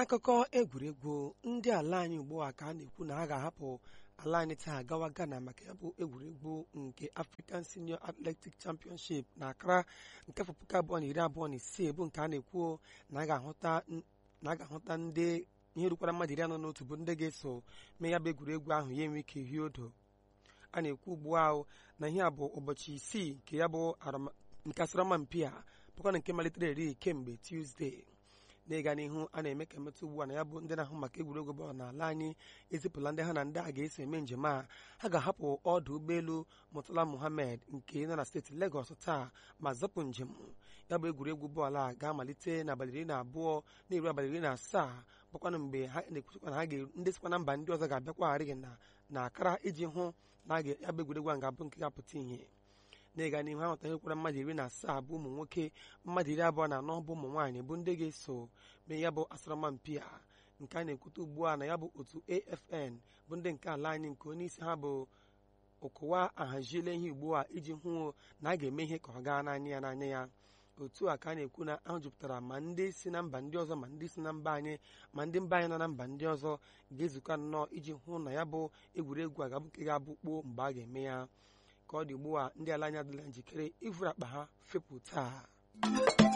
n'akụkọ egwuregwu ndị ala anyị ugbu a ka a na-ekwu na ha ga-ahapụ ala anyị taa gawa Ghana maka ya bụ egwuregwu nke African Senior Athletic Championship na Accra nke afọ puku abụọ na iri abụọ na isii bụ nke a na-ekwu na a ga-ahụta ndị ihe rukwara mmadụ iri anọ na otu bụ ndị ga-eso mee ya bụ egwuregwu ahụ ya enwe ike hie odo a na-ekwu ugbu ahụ na ihe a bụ ụbọchị isii nke ya bụ nke asọrọmpi a bụkwa na nke malitere eri kemgbe Tuesday n'ịga n'ihu a na-eme ka mmetụ ugbu a na ya bụ ndị na-ahụ maka egwuregwu bọọlụ n'ala anyị ezipụla ndị ha na ndị a ga-eso eme njem a ha ga-ahapụ ọdụ ụgbọelu Murtala Muhammed nke nọ na steeti Lagos taa ma zapụ njem ya bụ egwuregwu bọọlụ a ga-amalite n'abalị iri na abụọ na-eru abalị iri na asaa bụkwanụ mgbe ha na-ekwuchikwa na ha ndị sikwa na mba ndị ọzọ ga-abịakwagharị na na Accra iji hụ na ya bụ egwuregwu a ga-abụ nke ga-apụta ihe n'ịga n'ihu ha nweta nyekwara mmadụ iri na asaa bụ ụmụ nwoke mmadụ iri abụọ na anọ bụ ụmụ nwaanyị bụ ndị ga-eso mee ya bụ asọrọmpi a nke a na-ekwute ugbu a na ya bụ otu AFN bụ ndị nke ala anyị nke onye isi ha bụ Okowa ahaziela ihe ugbu a iji hụ na a ga-eme ihe ka ọ gaa n'anya ya n'anya ya otu a ka a na-ekwu na ahụ jupụtara ma ndị si na mba ndị ọzọ ma ndị si na mba anyị ma ndị mba anyị nọ na mba ndị ọzọ ga-ezukọ nnọọ iji hụ na ya bụ egwuregwu a ga-abụ nke ga-abụ kpoo mgbe a ga-eme ya ka ọ dị ugbu a ndị ala anyị adịla njikere ivuru akpa ha fepụ taa